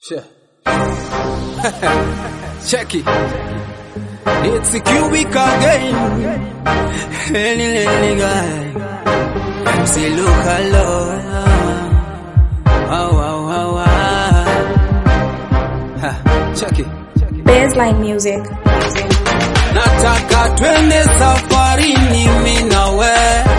Che. Check it. It's a cubic again. Any little guy. Say look hello. Wow, wow, wow, wow. Ha, check it. Baseline music. Nataka twende safarini mimi na we.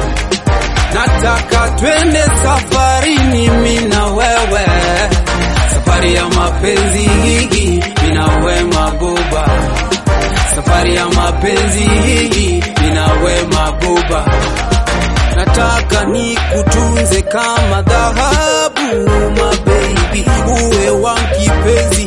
Nataka twende safarini mimi na wewe. Safari ya mapenzi hii inawe mabuba. Safari ya mapenzi hii inawe mabuba. Nataka nikutunze kama dhahabu, my baby, uwe wangu kipenzi,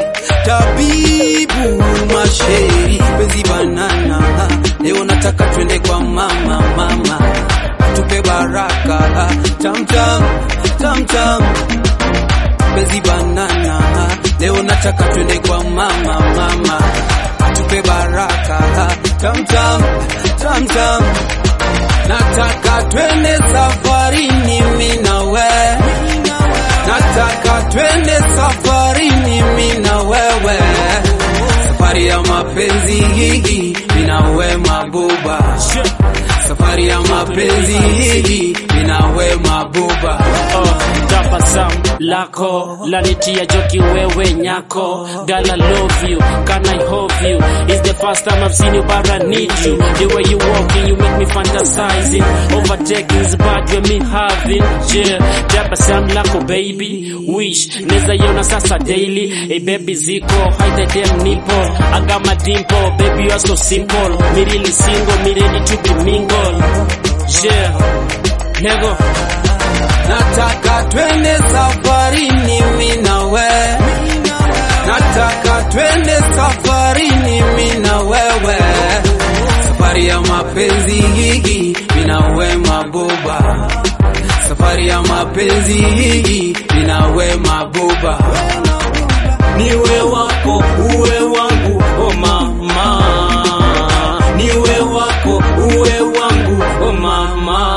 tabibu masheri, penzi banana. Leo nataka twende kwa mama, mama tupe baraka, tam tam tam tam, penzi banana. Leo nataka twende kwa mama, mama tupe baraka, tam tam tam tam. Nataka twende safarini mimi na we. Nataka twende safarini mimi na wewe. Safari ya mapenzi hii inawe mabuba. Safari ya mapenzi hii inawe mabuba. Oh, tabasamu lako lanitia joki wewe nyako Girl I love you, can I hold you It's the first time I've seen you but I need you The way you walking you make me fantasizing Overtaking's bad when me having yeah. Tabasamu lako baby Wish, neza yona sasa daily Hey baby ziko, hide the damn nipple I got my dimple, baby you are so simple Me really single, me ready to be mingle Yeah, nego Nataka twende safarini mimi na we. Nataka twende safarini mimi na wewe. Safari ya mapenzi hii inawe mabuba. Safari ya mapenzi hii inawe mabuba. niwe wako uwe wangu oh mama niwe wako uwe wangu oh mama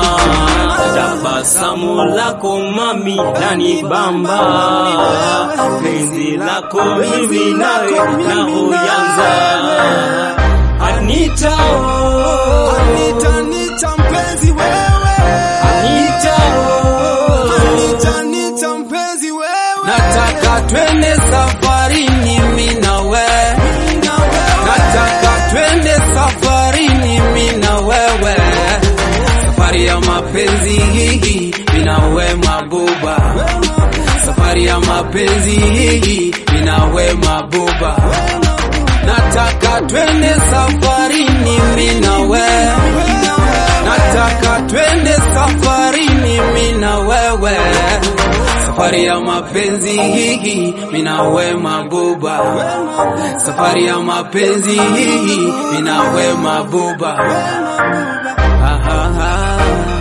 tabasamu lako mami lanibamba penzi lako mimi nawe na huyanza Anita oh, Anita, Anita mpenzi wewe. Anita oh, Anita, Anita mpenzi wewe. Nataka twende safarini mimi na we. Nataka twende safarini mimi na wewe. Safari ya mapenzi hii inawe mabuba. Safari ya mapenzi hii inawe mabuba. Nataka twende safarini mimi na we. Nataka twende safarini mimi na wewe. Safari ya mapenzi hii minawe mabuba. Safari ya mapenzi hii minawe mabuba. Ah, ah, ah.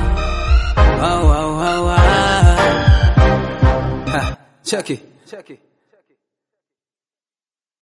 Ah, ah, ah, ah. Ha, Check it. Check it.